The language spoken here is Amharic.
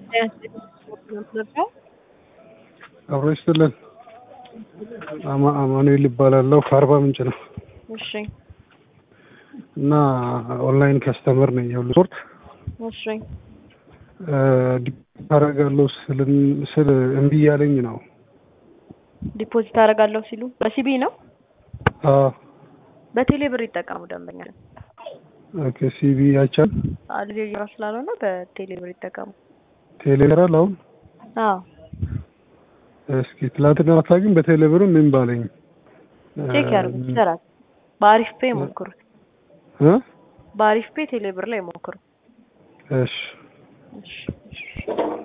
አብሮ ይስጥልን። አማ- አማኑኤል ይባላለሁ ከአርባ ምንጭ ነው እሺ እና ኦንላይን ከስተመር ነኝ። የሁሉ ስፖርት እሺ ዲፖዚት አደርጋለሁ ስልን- ስል እምቢ እያለኝ ነው። ዲፖዚት አደርጋለሁ ሲሉ በሲቢ ነው። አዎ በቴሌ ብር ይጠቀሙ ደንበኛ ኦኬ። ሲቢ አይቻል አሉ እየራ ስላልሆነ በቴሌ ብር ይጠቀሙ። ቴሌግራል አሁን አዎ እስኪ ትላንትና ማታ ግን በቴሌብር ምን ባለኝ ቼክ ያድርጉት ይሰራል። በአሪፍ ፔ ሞክሩት። እ በአሪፍ ፔ ቴሌ ብር ላይ ሞክሩ። እሺ እሺ